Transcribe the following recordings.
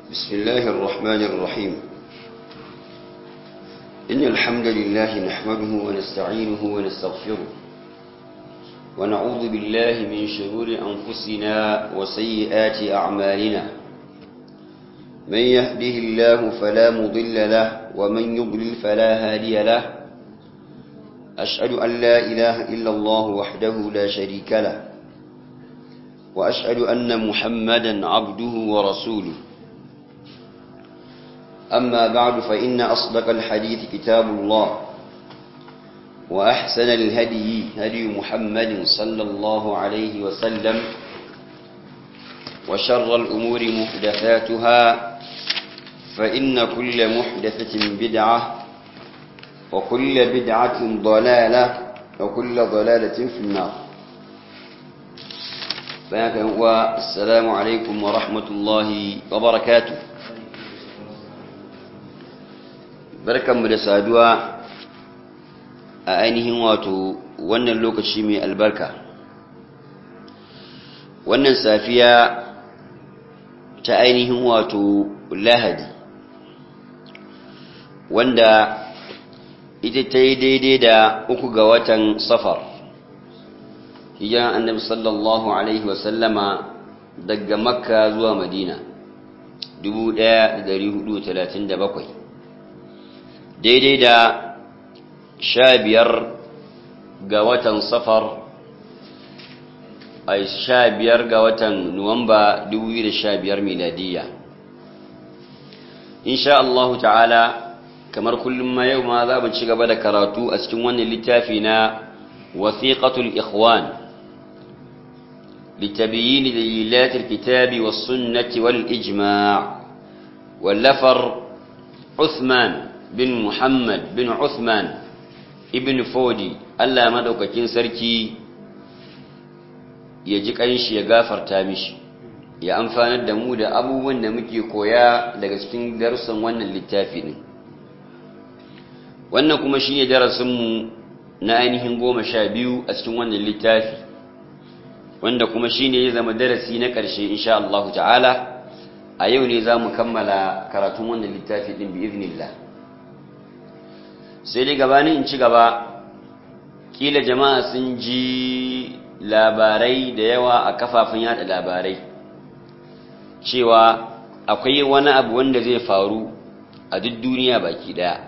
بسم الله الرحمن الرحيم إن الحمد لله نحمده ونستعينه ونستغفره ونعوذ بالله من شرور أنفسنا وسيئات أعمالنا من يهده الله فلا مضل له ومن يضلل فلا هادي له أشهد أن لا إله إلا الله وحده لا شريك له وأشهد أن محمدا عبده ورسوله أما بعد فإن أصدق الحديث كتاب الله وأحسن الهدي هدي محمد صلى الله عليه وسلم وشر الأمور محدثاتها فإن كل محدثة بدعة وكل بدعة ضلالة وكل ضلالة في النار السلام عليكم ورحمة الله وبركاته barkanmu da saduwa a ainihin wato wannan lokaci mai albarka wannan safiya ta ainihin wato lahadi wanda ita ta yi daidai da uku ga watan safar hijiran annabi sallallahu alaihi wasallama daga makka zuwa madina 1437 daidai da sha biyar ga watan safar a sha biyar ga watan nuwamba 2015 miladiyya insha Allah ta'ala kamar kullum ma yau ma za mu ci gaba da karatu a cikin wannan littafi na wasiqatul ikhwan لتبيين دليلات الكتاب والسنة والإجماع واللفر عثمان bin Muhammad bin Uthman ibn Fodi Allah madaukakin sarki ya ji kanshi ya gafarta mishi ya amfanar da mu da abubuwan da muke koya daga cikin darussan wannan littafi din wannan kuma shine darasinmu na ainihin goma sha biyu a cikin wannan littafi wanda kuma shine ya zama darasi na ƙarshe insha Allah ta'ala a yau ne za mu kammala karatun wannan littafi din bi iznillah sai dai gabanin in ci gaba kila jama'a sun ji labarai da yawa a kafafen yada labarai cewa akwai wani abu wanda zai faru a duk duniya baki daya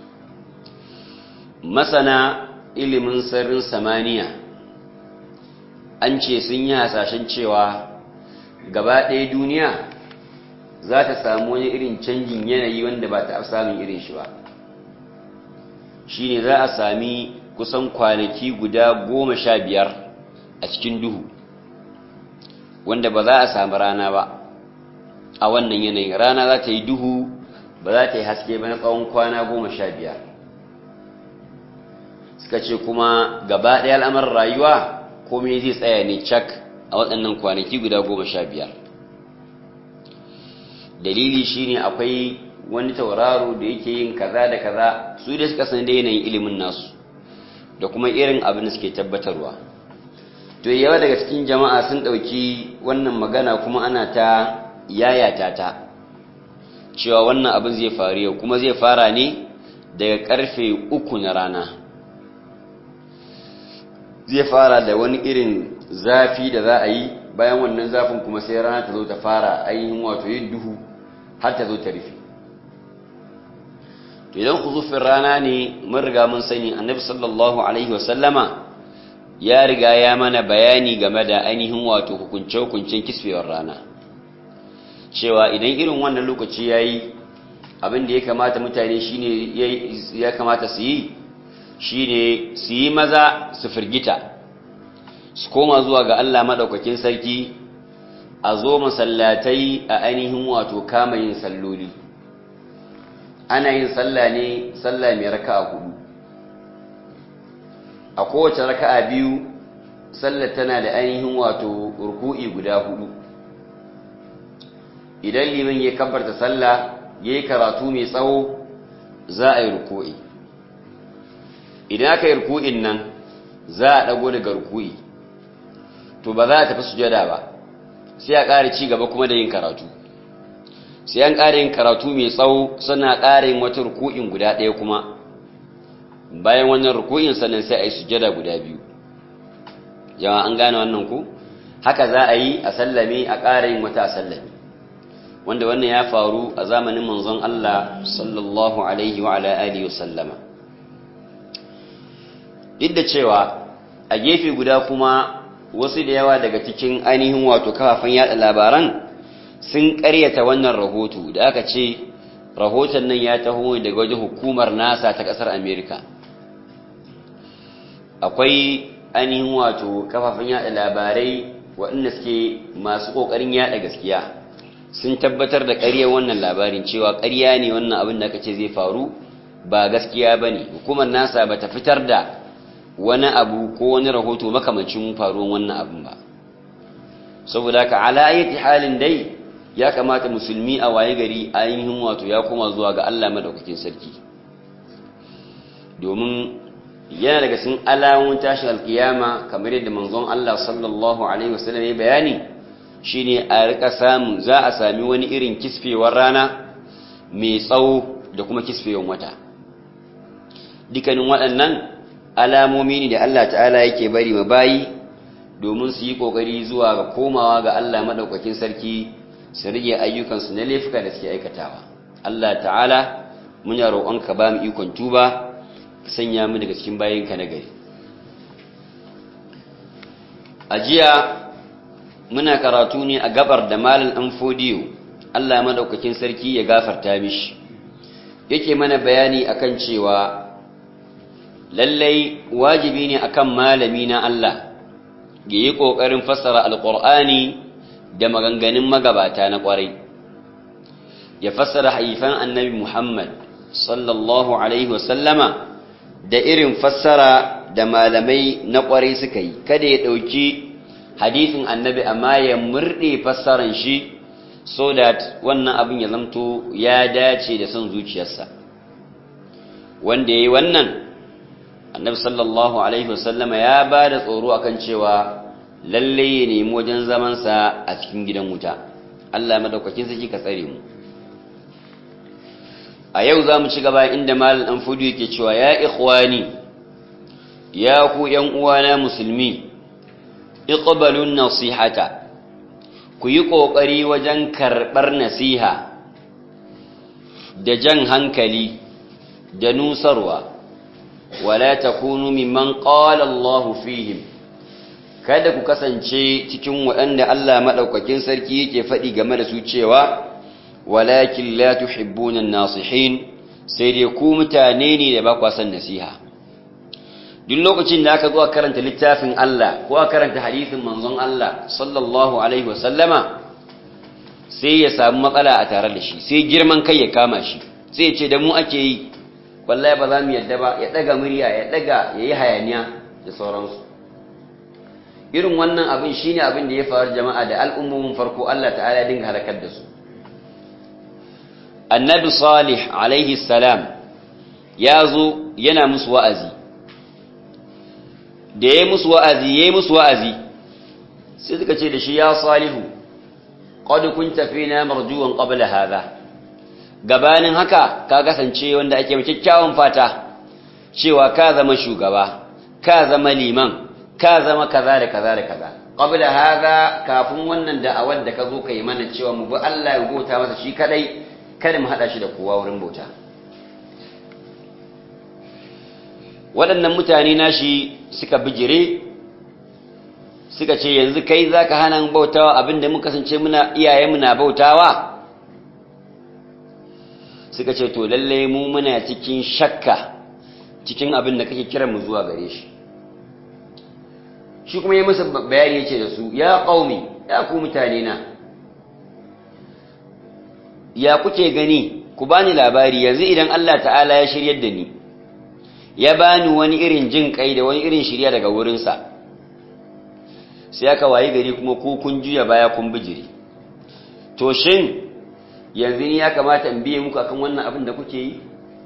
masana ilimin sirrin samaniya an ce sun yi hasashen cewa gaba ɗaya duniya za ta samu wani irin canjin yanayi wanda ba ta samun irin shi ba shi ne za a sami kusan kwanaki guda goma sha biyar a cikin duhu wanda ba za a sami rana ba a wannan yanayin rana za ta yi duhu ba za ta yi haske ba na tsawon kwana goma sha biyar suka ce kuma gaba ɗaya al'amarin rayuwa komai zai tsaya ne cak a waɗannan kwanaki guda goma sha biyar dalili shine akwai wani tauraro da yake yin kaza da kaza su da suka san da yanayin ilimin nasu da kuma irin abin da suke tabbatarwa to yawa daga cikin jama'a sun ɗauki wannan magana kuma ana ta yayata ta cewa wannan abin zai faru yau kuma zai fara ne daga karfe uku na rana zai fara da wani irin zafi da za a yi bayan wannan zafin kuma sai rana ta zo ta fara ainihin wato yin duhu har ta zo ta rufe to idan khuzufin rana ne mun riga mun sani annabi sallallahu alaihi wasallama ya riga ya mana bayani game da ainihin wato hukunce-hukuncen kisfewar rana cewa idan irin wannan lokaci yayi abin da ya kamata mutane shine ya kamata su yi shine su yi maza su firgita su koma zuwa ga Allah madaukakin sarki a zo masallatai a ainihin wato kama yin salloli ana yin sallah ne sallah mai raka'a hudu a kowace raka'a biyu sallar tana da ainihin wato ruku'i guda hudu idan liman ya kabbarta sallah yayi karatu mai tsawo za a yi ruku'i idan aka yi ruku'in nan za a dago daga ruku'i to ba za a tafi sujada ba sai a ƙara ci gaba kuma da yin karatu sai an ƙara yin karatu mai tsawo suna ƙara yin wata ruku'in guda ɗaya kuma bayan wannan ruku'in sannan sai a yi sujada guda biyu yawa an gane wannan ku haka za a yi a sallame a ƙara yin wata a sallame wanda wannan ya faru a zamanin manzon Allah sallallahu alaihi wa ala alihi wa sallama duk da cewa a gefe guda kuma wasu da yawa daga cikin ainihin wato kafafen yada labaran sun karyata wannan rahoto da aka ce rahoton nan ya taho daga wajen hukumar nasa ta kasar amerika akwai ainihin wato kafafen yada labarai waɗanda suke masu ƙoƙarin yada gaskiya sun tabbatar da ƙaryar wannan labarin cewa ƙarya ne wannan abin da aka ce zai faru ba gaskiya ba ne hukumar nasa ba ta fitar da wani abu ko wani rahoto makamancin faruwan wannan abin ba saboda ka ala ayati halin dai ya kamata musulmi a waye gari ainihin wato ya koma zuwa ga Allah madaukakin sarki domin yana daga cikin alamun tashin alkiyama kamar yadda manzon Allah sallallahu alaihi wasallam ya bayani shine a rika samu za a sami wani irin kisfewar rana mai tsawo da kuma kisfewar wata dukkanin waɗannan alamomi ne da Allah ta'ala yake bari ma bayi domin su yi kokari zuwa ga komawa ga Allah madaukakin sarki su rige ayyukansu na laifuka da suke aikatawa Allah ta'ala muna roƙonka ba mu ikon tuba ka sanya mu daga cikin bayinka na gari a jiya muna karatu ne a gabar da malin ɗan fodiyo Allah madaukakin sarki ya gafarta mishi yake mana bayani akan cewa lallai wajibi ne akan malami na Allah ya yi ƙoƙarin fassara alƙur'ani da maganganun magabata na ƙwarai ya fassara haifan annabi Muhammad sallallahu alaihi wasallama da irin fassara da malamai na ƙwarai suka yi kada ya ɗauki hadithin annabi amma ya murɗe fassaran shi so that wannan abin ya zamto ya dace da son zuciyarsa wanda ya yi wannan annabi sallallahu alaihi wasallama ya ba da tsoro akan cewa lalle ya nemi wajen zamansa a cikin gidan wuta Allah madaukakin sarki ka tsare mu a yau za mu ci gaba inda malal dan fudu yake cewa ya ikhwani ya ku yan uwana musulmi iqbalun nasihata ku yi kokari wajen karbar nasiha da jan hankali da nusarwa wala takunu mimman qala Allahu fihim kada ku kasance cikin waɗanda Allah madaukakin sarki yake faɗi game da su cewa walakin la tuhibbuna an-nasihin sai dai ku mutane ne da ba ku san nasiha duk lokacin da aka zo a karanta littafin Allah ko a karanta hadisin manzon Allah sallallahu alaihi wasallama sai ya samu matsala a tare da shi sai girman kai ya kama shi sai ya ce da mu ake yi wallahi ba za mu yadda ba ya daga murya ya daga ya yi hayaniya da sauransu irin wannan abin shine abin da ya faru jama'a da al'ummomin farko Allah ta'ala ya dinga halakar da su annabi salih alaihi salam ya zo yana musu wa'azi da ya musu wa'azi ya yi musu wa'azi sai suka ce da shi ya salihu qad kunta fina marjuwan qabla hadha gabanin haka ka kasance wanda ake kyakkyawan fata cewa ka zama shugaba ka zama liman ka zama kaza da kaza da kaza qabla hadha kafin wannan da'awar da ka zo kai mana cewa mu bi Allah ya bauta masa shi kadai kada mu hada shi da kowa wurin bauta waɗannan mutane nashi suka bijire suka ce yanzu kai zaka hana bautawa abinda muka kasance muna iyayenmu na bautawa suka ce to lalle mu muna cikin shakka cikin abin da kake kiran mu zuwa gare shi shi kuma ya musu bayani yace da su ya qaumi ya ku mutane na ya kuke gani ku bani labari yanzu idan Allah ta'ala ya shiryar da ni ya bani wani irin jin kai da wani irin shirya daga wurinsa sai aka wayi gari kuma ku kun juya baya kun bijiri to shin yanzu ni ya kamata in biye muku akan wannan abin da kuke yi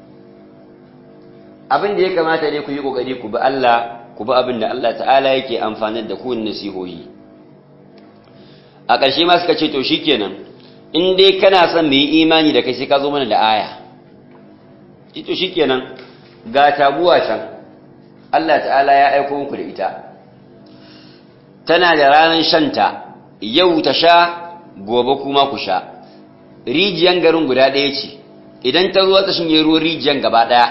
abin da ya kamata ne ku yi kokari ku bi Allah ku bi abin da Allah ta'ala yake amfanar da ku nasihohi a ƙarshe ma suka ce to shikenan in dai kana son mu yi imani da kai sai ka zo mana da aya ito shikenan ga taguwa can Allah ta'ala ya aiko muku da ita tana da ranar shanta yau ta sha gobe kuma ku sha rijiyan garin guda ɗaya ce idan ta ruwa ta shinye ruwan rijiyan gaba ɗaya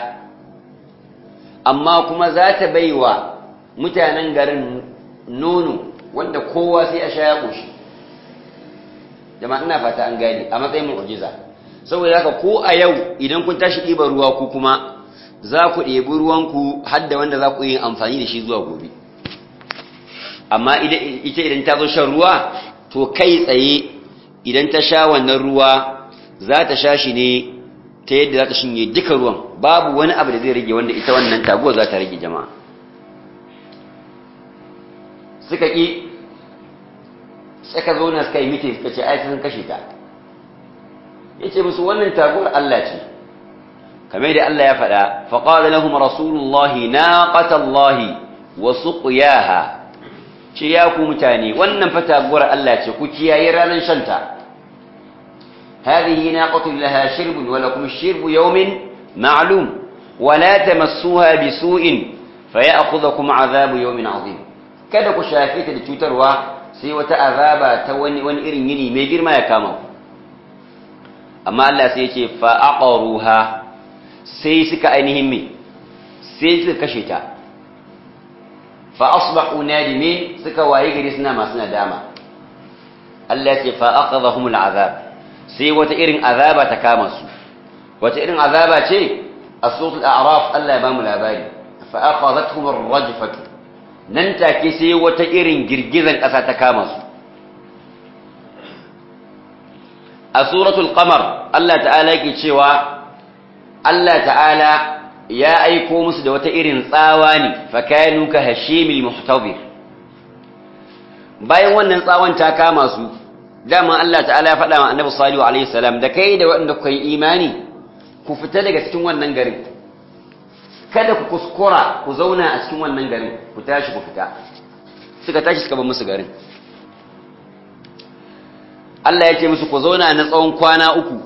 amma kuma za ta bai wa mutanen garin nono wanda kowa sai a sha ya ƙoshi jama'a ina fata an gane a matsayin mu'jiza saboda haka ko a yau idan kun tashi ɗiba ruwa ku kuma za ku ɗebi ruwanku har da wanda za ku yi amfani da shi zuwa gobe amma ita idan ta zo shan ruwa to kai tsaye idan ta sha wannan ruwa za ta sha shi ne ta yadda za ta shinye duka ruwan babu wani abu da zai rage wanda ita wannan taguwa za ta rage jama'a suka ƙi suka zo na suka yi mitin suka ce ai sun kashe ta ya ce musu wannan taguwar Allah ce kamar da Allah ya faɗa faƙaɗa lahum rasulullahi na ƙatallahi wa suƙuyaha ce ya ku mutane wannan fa taguwar Allah ce ku kiyaye ranar shanta هذه ناقة لها شرب ولكم الشرب يوم معلوم ولا تمسوها بسوء فيأخذكم عذاب يوم عظيم kada ku shafe ta da cutarwa sai wata azaba ta wani wani irin yini mai girma ya kama ku amma Allah sai ya ce fa aqaruha sai suka ainihin me sai suka kashe ta fa asbahu nadimin suka waye gari suna masu nadama Allah ya ce fa aqadhahum al'azab sai wata irin azaba ta kama su wata irin azaba ce a suratul a'raf Allah ya bamu labari fa akhadhatuhum ar-rajfatu nan take sai wata irin girgizan ƙasa ta kama su a suratul qamar Allah ta'ala yake cewa Allah ta'ala ya aiko musu da wata irin tsawa ne fa kanu ka hashimil muhtadir bayan wannan tsawon ta kama su dama Allah ta'ala ya faɗa wa annabi salihu alaihi salam da kai da waɗanda kuka yi imani ku fita daga cikin wannan garin kada ku kuskura ku zauna a cikin wannan garin ku tashi ku fita suka tashi suka bar musu garin Allah ya ce musu ku zauna na tsawon kwana uku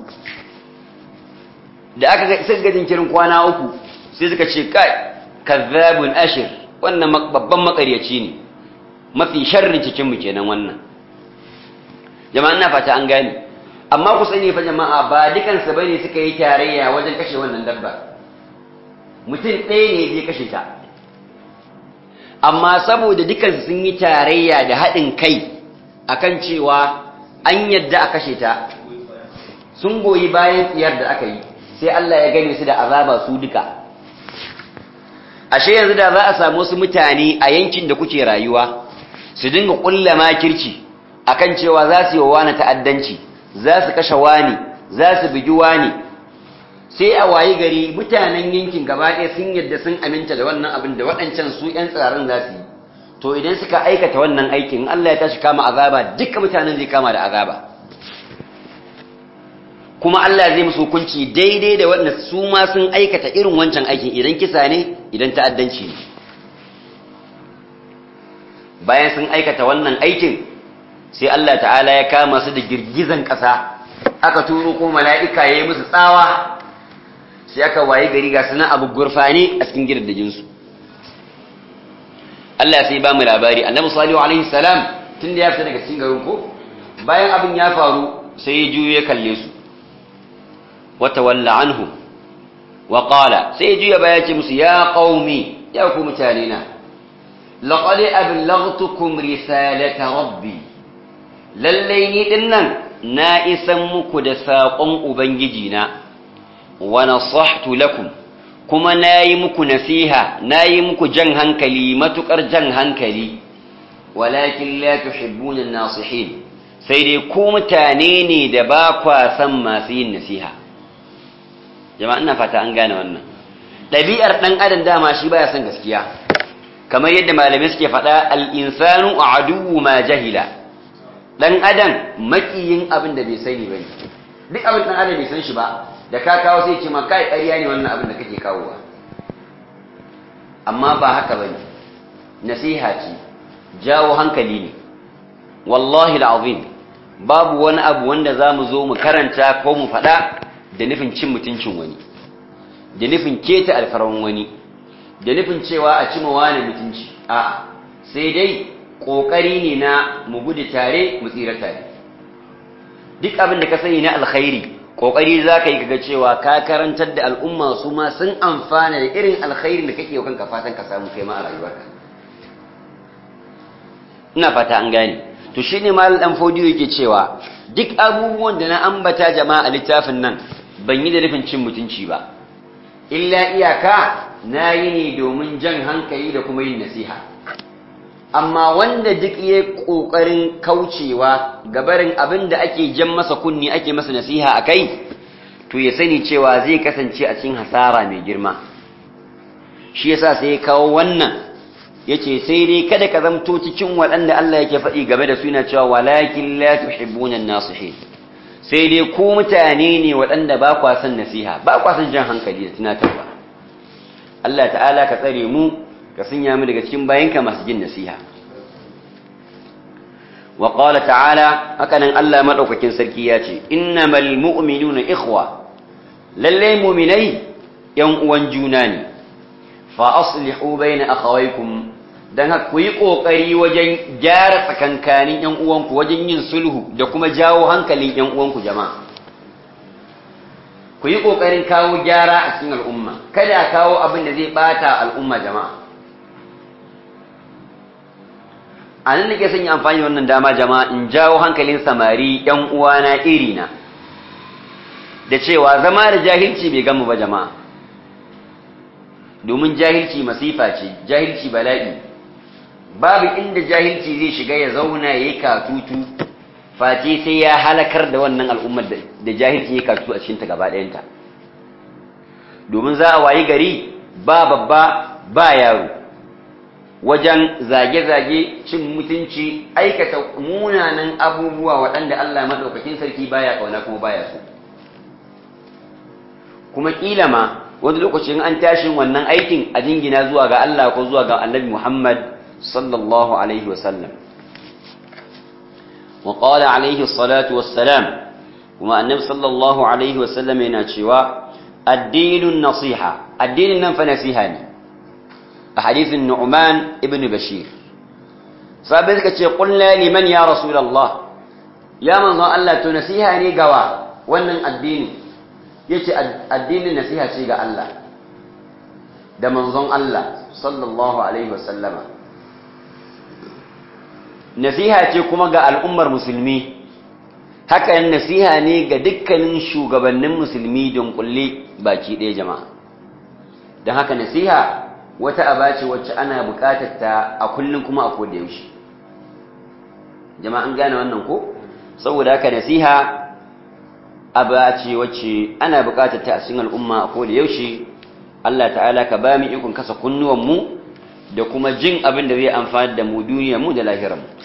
da aka ga suka ga jinkirin kwana uku sai suka ce kai kazzabun ashir wannan babban makaryaci ne mafi sharri cikin mu kenan wannan jama'a ina fata an gane amma ku sani fa jama'a ba dukansu bane suka yi tarayya wajen kashe wannan dabba mutum ɗaya ne zai kashe ta amma saboda dukansu sun yi tarayya da haɗin kai akan cewa an yadda a kashe ta sun goyi bayan tsiyar da aka yi sai Allah ya gane su da azaba su duka ashe yanzu da za a samu wasu mutane a yankin da kuke rayuwa su dinga ƙulla makirci akan cewa za su yi wa wani ta'addanci za su kashe wani za su bugi wani sai a wayi gari mutanen yankin gaba ɗaya sun yadda sun aminta da wannan abin da waɗancan su ‘yan tsirarin za su yi to idan suka aikata wannan aikin Allah ya tashi kama azaba duka mutanen zai kama da azaba kuma Allah zai musu hukunci daidai da waɗanda su ma sun aikata irin wancan aikin idan kisa ne idan ta'addanci ne bayan sun aikata wannan aikin sai Allah ta'ala ya kama su da girgizan ƙasa aka turo ko mala'ika ya yi musu tsawa sai aka waye gari ga sunan abu gurfani a cikin gidajensu Allah sai ba mu labari annabi salihu alaihi salam tun da ya fita daga cikin garin ko bayan abin ya faru sai ya juyo ya kalle su wa tawalla anhum wa qala sai ya juya baya ce musu ya qaumi ya ku mutane na laqad ablaghtukum risalata rabbi lallai ni din nan na isan muku da saƙon Ubangiji na, wa nasahtu lakum kuma na yi muku nasiha, na yi muku jan hankali, matuƙar jan hankali, walakin la tuhibbuna nasihin sai dai ku mutane ne da ba kwa san masu yin nasiha. Jama'a ina fata an gane wannan. Ɗabi'ar ɗan adam dama shi baya son gaskiya, kamar yadda malamai suke faɗa al'insanu a aduwu ma jahila. dan adam makiyin abin da bai sani bane duk abin dan adam bai san shi ba da ka kawo sai ce ma kai ƙarya ne wannan abin da kake kawowa amma ba haka bane nasiha ce jawo hankali ne wallahi alazim babu wani abu wanda za mu zo mu karanta ko mu faɗa da nufin cin mutuncin wani da nufin keta alfarwan wani da nufin cewa a cima wani mutunci a sai dai ƙoƙari ne na mu gudu tare mu tsira tare duk abin da ka sani na alkhairi ƙoƙari za ka yi kaga cewa ka karantar da al'umma su ma sun amfana da irin alkhairin da kake yau kanka fatan ka samu kai ma a rayuwarka ina fata an gane to shine mal dan fodiyo yake cewa duk abubuwan da na ambata jama'a littafin nan ban yi da nufin cin mutunci ba illa iyaka na yi ne domin jan hankali da kuma yin nasiha amma wanda duk ya ƙoƙarin kaucewa gabarin abin da ake jan masa kunni ake masa nasiha a kai to ya sani cewa zai kasance a cikin hasara mai girma shi yasa sai ya kawo wannan ya ce sai dai kada ka zamto cikin waɗanda Allah yake faɗi game da suna cewa walakin la tuhibbuna nasihin sai dai ku mutane ne waɗanda ba kwa son nasiha ba kwa son jan hankali da tunatarwa Allah ta'ala ka tsare mu ka sanya mu daga cikin bayanka masu jin nasiha wa qala ta'ala hakanan Allah madaukakin sarki ya ce innamal mu'minuna ikhwa lalle mu'minai yan uwan juna ne fa aslihu baina akhawaykum dan haka ku yi kokari wajen gyara tsakankanin yan uwanku wajen yin sulhu da kuma jawo hankalin yan uwanku jama'a ku yi kokarin kawo gyara a cikin al'umma kada a kawo abin da zai bata al'umma jama'a a nan nake son yi amfani da wannan dama jama'a in jawo hankalin samari yan uwana irina da cewa zama da jahilci bai gama ba jama'a domin jahilci masifa ce jahilci bala'i babu inda jahilci zai shiga ya zauna ya yi katutu face sai ya halakar da wannan al'ummar da jahilci ya katutu a cikinta gaba ɗayanta domin za a wayi gari ba babba ba yaro wajen zage-zage cin mutunci aikata munanan abubuwa waɗanda Allah maɗaukakin sarki baya ƙauna kuma baya so kuma ƙila ma wani lokacin an tashin wannan aikin a jingina zuwa ga Allah ko zuwa ga annabi Muhammad sallallahu alaihi wasallam wa qala alaihi salatu wassalam kuma annabi sallallahu alaihi wasallam yana cewa addinun nasiha addinin nan fa nasiha ne a hadithin Nu'man ibn Bashir sabai suka ce qulna liman ya rasulullah ya manzon Allah to nasiha ne gawa wannan addini yace addinin nasiha ce ga Allah da manzon Allah sallallahu alaihi wasallama nasiha ce kuma ga al'ummar musulmi haka nasiha ne ga dukkanin shugabannin musulmi don kulle baki ɗaya jama'a don haka nasiha wata aba ce wacce ana bukatar ta a kullum kuma a koda yaushe jama'a an gane wannan ko saboda haka nasiha aba ce wacce ana bukatar ta a cikin al'umma a koda yaushe Allah ta'ala ka ba mu ikon kasa kunnuwan mu da kuma jin abin da zai amfani da mu duniyar mu da lahirar mu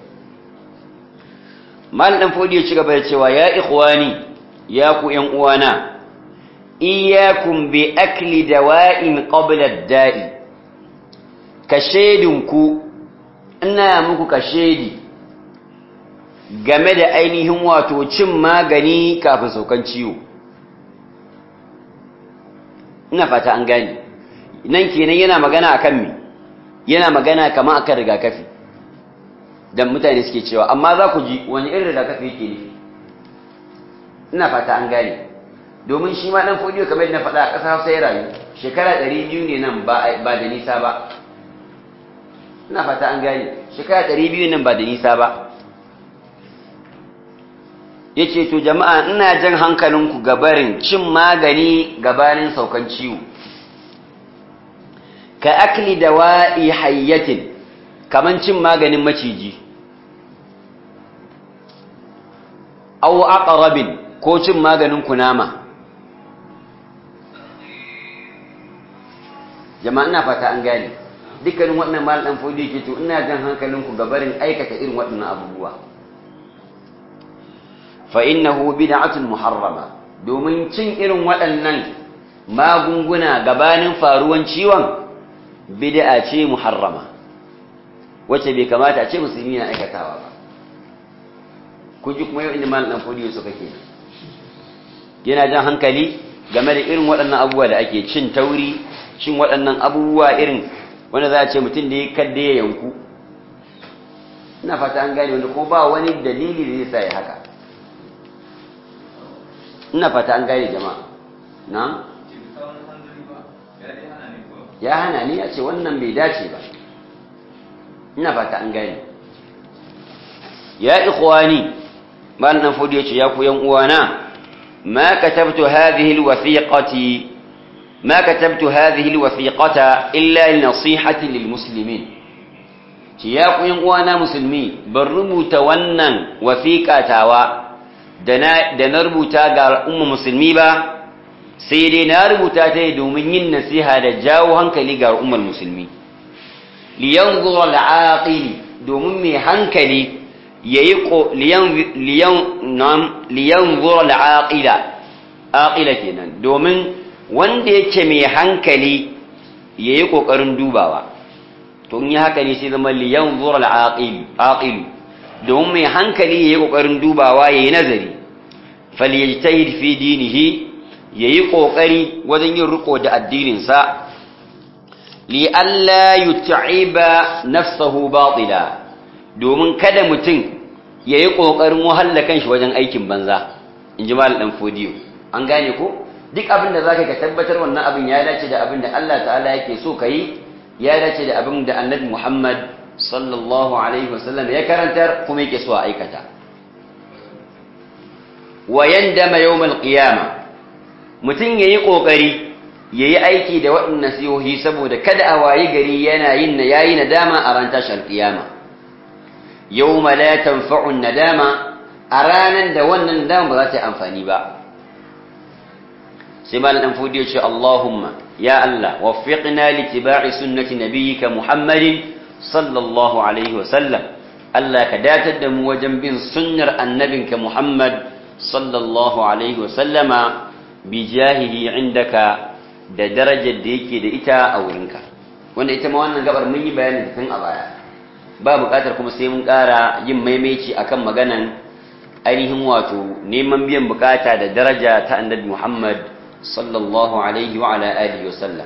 mal dan fodi ya ci gaba da cewa ya ikhwani ya ku yan uwana iyyakum bi akli dawa'in qabla ad-da'i kashedinku ina muku kashedi game da ainihin wato cin magani kafin saukan ciwo ina fata an gani nan kenan yana magana akan me yana magana kamar akan rigakafi dan mutane suke cewa amma za ku ji wani irin rigakafi yake ne ina fata an gane domin shi ma dan fodiyo kamar yadda na faɗa a ƙasa Hausa ya rayu shekara 200 ne nan ba da nisa ba ina fata an gane shekara 200 nan ba da nisa ba yace to jama'a ina jan hankalinku gabarin cin magani gabanin saukan ciwo ka akli dawa'i hayyatin kaman cin maganin maciji aw aqrabin ko cin maganin kunama jama'a ina fata an gane dukkanin waɗannan mal dan fodi ke to ina jan hankalinku gabarin aikata irin waɗannan abubuwa fa innahu bid'atun muharrama domin cin irin waɗannan magunguna gabanin faruwan ciwon bid'a ce muharrama wacce bai kamata a ce musulmi na aikatawa ba kun ji kuma yau inda malam dan fodiyo suka ke yana jan hankali game da irin waɗannan abubuwa da ake cin tauri cin waɗannan abubuwa irin wanda za a ce mutum da ya kadda ya yanku ina fata an gane wanda kuma ba wani dalili da zai sa ya haka ina fata an gane jama'a na ya hana ni ya ce wannan bai dace ba ina fata an gane ya ikhwani malam dan fodi yace ya ku yan uwana ma katabtu hadhihi alwathiqati ma katabtu hadhihi alwathiqata illa linasihati lilmuslimin ci ya ku yan uwana musulmi ban rubuta wannan wasiqatawa da na da na rubuta ga umma musulmi ba sai dai na rubuta ta domin yin nasiha da jawo hankali ga ummar musulmi liyanzura al'aqili domin mai hankali yayi liyan zura al'aqila aqila kenan domin wanda yake mai hankali yayi kokarin dubawa to in yi haka ne sai zama liyan zura al'aqil domin mai hankali yayi kokarin dubawa yayi nazari falyajtahid fi dinihi yayi kokari wajen yin riko da addinin sa li alla yut'iba nafsahu batila domin kada mutum ya yi ƙoƙarin wahalla kanshi wajen aikin banza in ji mal ɗan fodiyo an gane ko duk abin da za ka tabbatar wannan abin ya dace da abin da Allah ta'ala yake so ka yi ya dace da abin da annabi Muhammad sallallahu alaihi wasallam ya karantar kuma yake so a aikata wa yandama yawmal qiyama mutum yayi kokari yayi aiki da waɗannan nasihohi saboda kada a wayi gari yana yin yayi nadama a ran tashar qiyama yawma la tanfa'u nadama a ranan da wannan nadama ba za ta yi amfani ba sai malam dan fodiyo ce Allahumma ya Allah waffiqna li tiba'i sunnati nabiyyika Muhammadin sallallahu alaihi wa sallam Allah ka datar da mu wajen bin sunnar annabinka Muhammad sallallahu alaihi wa sallama bi jahihi indaka da darajar da yake da ita a wurinka wanda ita ma wannan gabar mun yi bayanin tun a baya ba buƙatar kuma sai mun ƙara yin maimaici akan maganan ainihin wato neman biyan bukata da daraja ta annabi Muhammad sallallahu alaihi wa ala alihi wa sallam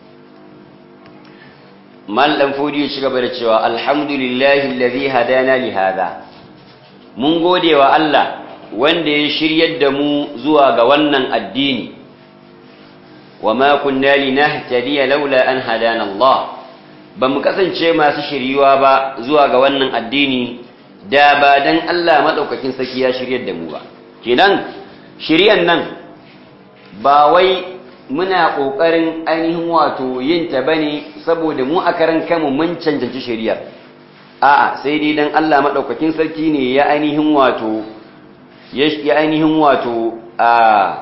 mal dan fodi ya gaba da cewa alhamdulillahi alladhi hadana li hada mun gode wa Allah wanda ya shiryar da mu zuwa ga wannan addini wa ma kunna linahtadiya laula an hadana Allah ba mu kasance masu shiryuwa ba zuwa ga wannan addini da ba dan Allah madaukakin saki ya shiryar da mu ba kenan shiryan nan ba wai muna kokarin ainihin wato yin ta bane saboda mu a karan kanmu mun cancanci shiriyar a'a sai dai dan Allah madaukakin sarki ne ya ainihin wato ya ainihin wato a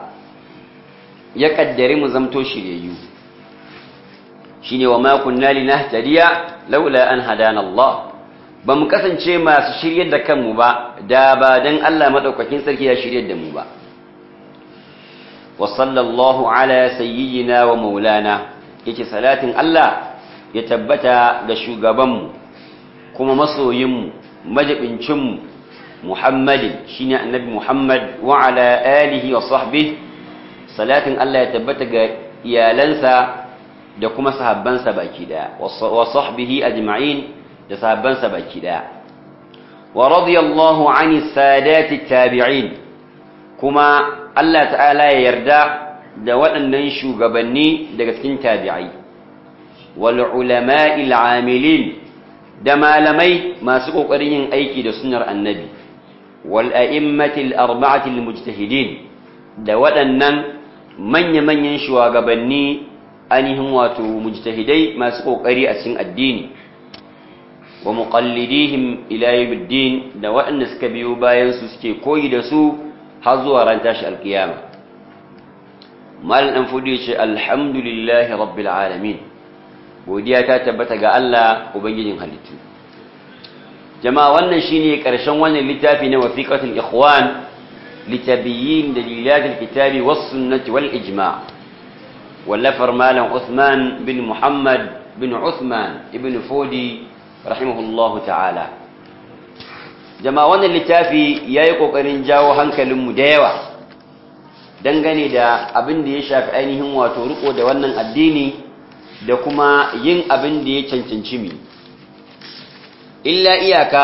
ya kaddare mu zamto shiryayyu shine wa ma kunna linahtadiya laula an hadana Allah ba mu kasance masu shiryar da kanmu ba da ba dan Allah madaukakin sarki ya shiryar da mu ba wa sallallahu ala sayyidina wa maulana yace salatin Allah ya tabbata ga shugabanmu kuma masoyinmu majibincinmu Muhammadin shine annabi Muhammad wa ala alihi wa sahbihi salatin Allah ya tabbata ga iyalansa da kuma sahabbansa baki daya wa sahbihi ajma'in da sahabbansa baki daya wa radiyallahu ani sadati tabi'in kuma Allah ta'ala ya yarda da waɗannan shugabanni daga cikin tabi'ai wal ulama'il amilin da malamai masu kokarin yin aiki da sunnar annabi wal a'immatil arba'atil mujtahidin da waɗannan manya-manyan shugabanni ainihin wato mujtahidai masu kokari a cikin addini wa muqallidihim ila yawmiddin da waɗanda suka biyo bayan su suke koyi da su har zuwa ran tashi alkiyama malam dan fudu yace alhamdulillahi rabbil alamin godiya ta tabbata ga Allah ubangijin halittu jama'a wannan shine karshen wannan littafi na wasiqatul ikhwan لتبيين دليلات الكتاب والسنة والإجماع واللفر مالا عثمان بن محمد بن عثمان ابن فودي رحمه الله تعالى jama'a wannan littafi ya yi ƙoƙarin jawo hankalinmu da yawa dangane da abin da ya shafi ainihin wato riko da wannan addini da kuma yin abin da ya cancanci mi illa iyaka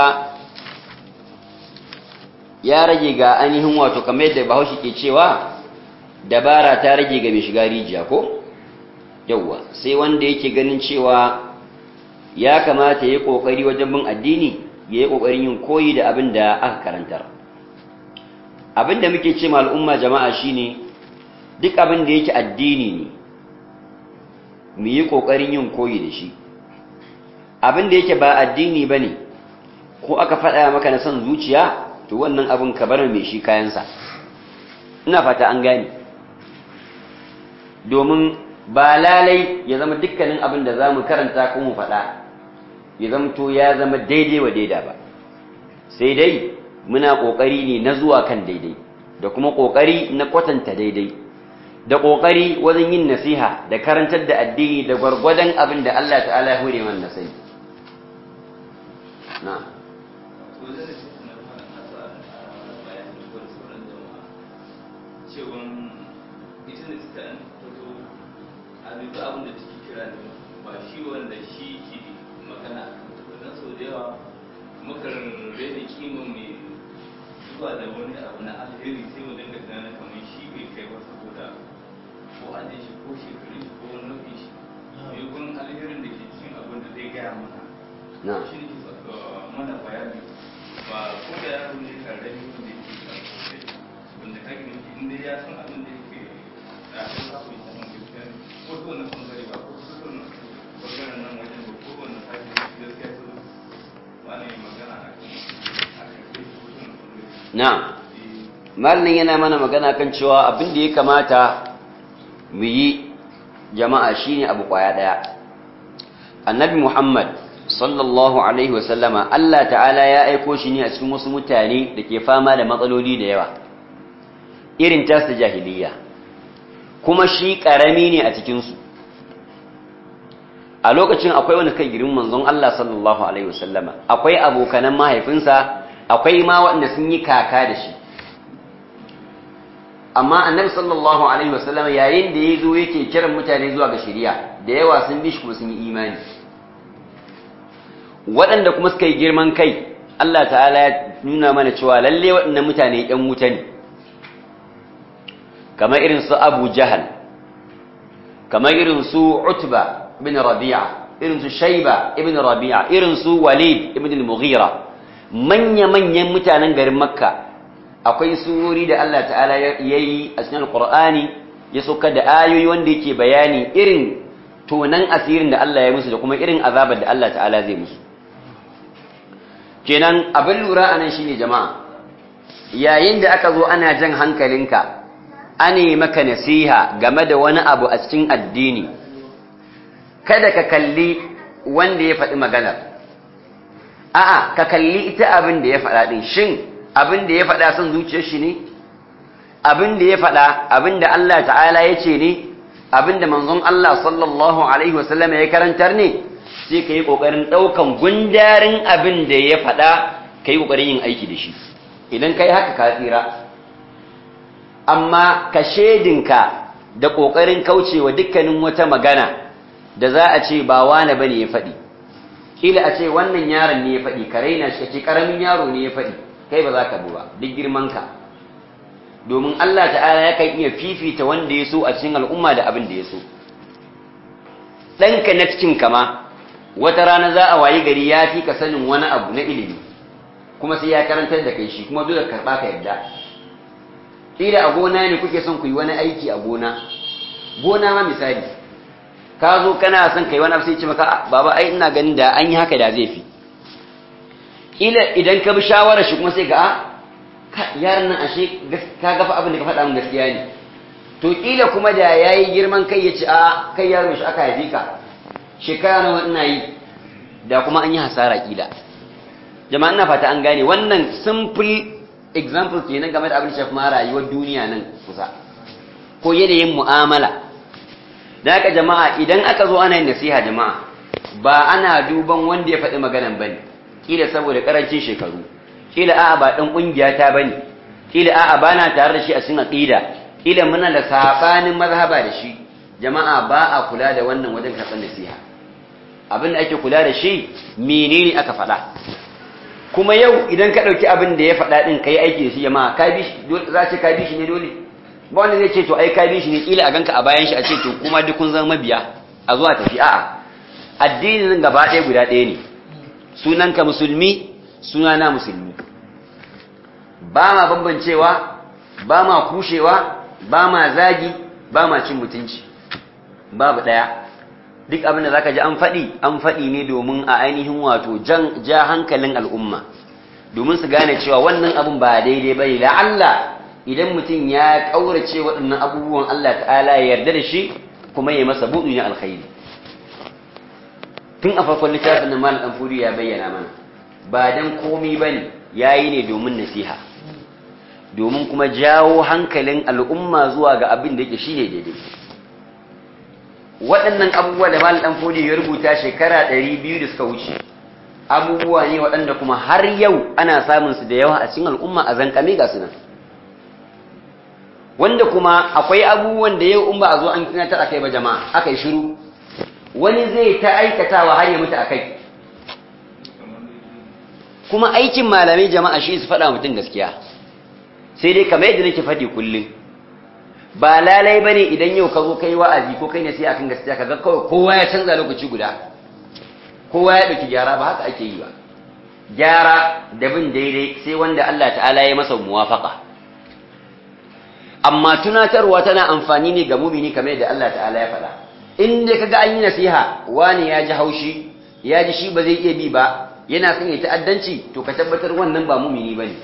ya rage ga ainihin wato kamar yadda bahaushe ke cewa dabara ta rage ga mai shiga rijiya ko yauwa sai wanda yake ganin cewa ya kamata ya yi ƙoƙari wajen bin addini ya yi ƙoƙarin yin koyi da abin da aka karantar abin da muke ce al'umma jama'a shine duk abin da yake addini ne mu yi ƙoƙarin yin koyi da shi abin da yake ba addini ba ne ko aka faɗa maka na son zuciya to wannan abin ka bar mai shi kayansa ina fata an gane domin ba lalai ya zama dukkanin abin da za mu karanta ko mu faɗa ya zama to ya zama daidai wa daida ba sai dai muna ƙoƙari ne na zuwa kan daidai da kuma ƙoƙari na kwatanta daidai da ƙoƙari wajen yin nasiha da karantar da addini da gwargwadon abin da Allah ta'ala ya hure man nasai na cewan ita da ta fito a duk abin da take kira ne ba shi wanda shi ke magana don sau da yawa mukan rena kima mai zuwa da wani abu na alheri sai mu dinga tunanin kamar shi bai kai ba saboda ko an shi ko shekaru shi ko wani nufi shi mai kun alherin da ke cikin abin da zai gaya mana na shi ne ke saka mana bayani ba ko da yaro ne karami wanda ya ke kan sosai wanda ka gani inda ya san abin da yake da abin da ku yi saman gaskiya ne ko ta wani bangare ba ko ta wani bangaren nan wajen ba ko wani sashi gaskiya su ba ne magana a kan a kan kai ko ta wani bangare na malin yana mana magana kan cewa abin da ya kamata mu yi jama'a shine abu kwaya daya annabi muhammad sallallahu alaihi wasallama Allah ta'ala ya aiko shi ne a cikin wasu mutane da ke fama da matsaloli da yawa irin tasu jahiliya kuma shi ƙarami ne a cikinsu a lokacin akwai wani kai girin manzon Allah sallallahu alaihi wasallama akwai abokanan mahaifinsa akwai ma waɗanda sun yi kaka da shi amma annabi sallallahu alaihi wasallama yayin da ya zo yake kiran mutane zuwa ga shari'a da yawa sun bi shi kuma sun yi imani waɗanda kuma suka yi girman kai Allah ta'ala ya nuna mana cewa lalle waɗannan mutane ‘yan wuta ne kamar irin su abu jahal kamar irin su utba ibn rabi'a irin su shaiba ibn rabi'a irin su walid ibn al-mughira manya-manyan mutanen garin makka akwai surori da Allah ta'ala ya yi a cikin alqur'ani ya sauka da ayoyi wanda yake bayani irin tonan asirin da Allah ya musu da kuma irin azabar da Allah ta'ala zai musu kenan abin lura anan shine jama'a yayin da aka zo ana jan hankalinka ane maka nasiha game da wani abu a cikin addini kada ka kalli wanda ya faɗi maganar a'a ka kalli ita abin da ya faɗa ɗin shin abin da ya faɗa son zuciyar shi ne abin da ya faɗa abin da Allah ta'ala ya ce ne abin da manzon Allah sallallahu alaihi wasallam ya karantar ne sai ka yi ƙoƙarin ɗaukan gundarin abin da ya faɗa ka yi ƙoƙarin yin aiki da shi idan ka yi haka ka tsira amma ka shedinka da ƙoƙarin kaucewa dukkanin wata magana da za a ce ba wane bane ya faɗi kila a ce wannan yaron ne ya faɗi ka raina shi ce ƙaramin yaro ne ya faɗi kai ba za ka bi ba duk girmanka domin Allah ta'ala yakan iya fifita wanda ya so a cikin al'umma da abin da ya so ɗanka na cikin kama wata rana za a wayi gari ya fi ka sanin wani abu na ilimi kuma sai ya karantar da kai shi kuma dole karɓa ka yadda ƙila a gona ne kuke son ku yi wani aiki a gona gona ma misali ka zo kana son kai wani abu sai ce maka baba ai ina ganin da an yi haka da zai fi ƙila idan ka bi shawarar shi kuma sai ga a yaran nan ashe ka gafa abin da ka faɗa min gaskiya ne to ƙila kuma da ya yi girman kai ya ce a kai yaro shi aka haifi ka shekara nawa ina yi da kuma an yi hasara ƙila jama'a ina fata an gane wannan simple example kenan game da abin da shafi ma rayuwar duniya nan kusa ko yanayin mu'amala da haka jama'a idan aka zo ana yin nasiha jama'a ba ana duban wanda ya faɗi maganan bane kila saboda karancin shekaru kila a'a ba dan kungiya ta bane kila a'a bana tare da shi a cikin aqida kila muna da sabanin mazhaba da shi jama'a ba a kula da wannan wajen karɓar nasiha abin da ake kula da shi menene aka faɗa kuma yau idan ka ɗauki abin da ya faɗa ɗin ka yi aiki da shi jama'a ka bi shi za ce ka bi shi ne dole ba wanda zai ce to ai ka bi shi ne kila a ganka a bayan shi a ce to kuma duk kun zama mabiya a zuwa tafi a'a addinin gaba ɗaya guda ɗaya ne sunanka musulmi sunana musulmi ba ma bambancewa ba ma kushewa ba ma zagi ba ma cin mutunci babu ɗaya duk abin da za ka ji an faɗi an faɗi ne domin a ainihin wato ja hankalin al'umma domin su gane cewa wannan abin ba daidai ba ne la'alla idan mutum ya ƙaurace waɗannan abubuwan Allah ta'ala ya yarda da shi kuma ya masa buɗu ne alkhairi tun a farkon littafin nan malam ɗan ya bayyana mana ba dan komi ba ne ya yi ne domin nasiha domin kuma jawo hankalin al'umma zuwa ga abin da yake shi ne daidai waɗannan abubuwa da malam ɗan fodi ya rubuta shekara ɗari biyu da suka wuce abubuwa ne waɗanda kuma har yau ana samun su da yawa a cikin al'umma a zankame ga su nan wanda kuma akwai abubuwan da yau in ba a zo an tunatar akai ba jama'a aka yi shiru wani zai ta aikatawa har ya mutu akai kuma aikin malamai jama'a shi su faɗa mutum gaskiya sai dai kamar yadda nake faɗi kullum ba lalai bane idan yau ka zo kai wa'azi ko kai ne sai akan gaskiya kaga kawai kowa ya canza lokaci guda kowa ya dauki gyara ba haka ake yi ba gyara da bin daidai sai wanda Allah ta'ala ya masa muwafaka amma tunatarwa tana amfani ne ga mumini kamar yadda Allah ta'ala ya faɗa in dai kaga an yi nasiha wani ya ji haushi ya ji shi ba zai iya bi ba yana son ya ta'addanci to ka tabbatar wannan ba mumini bane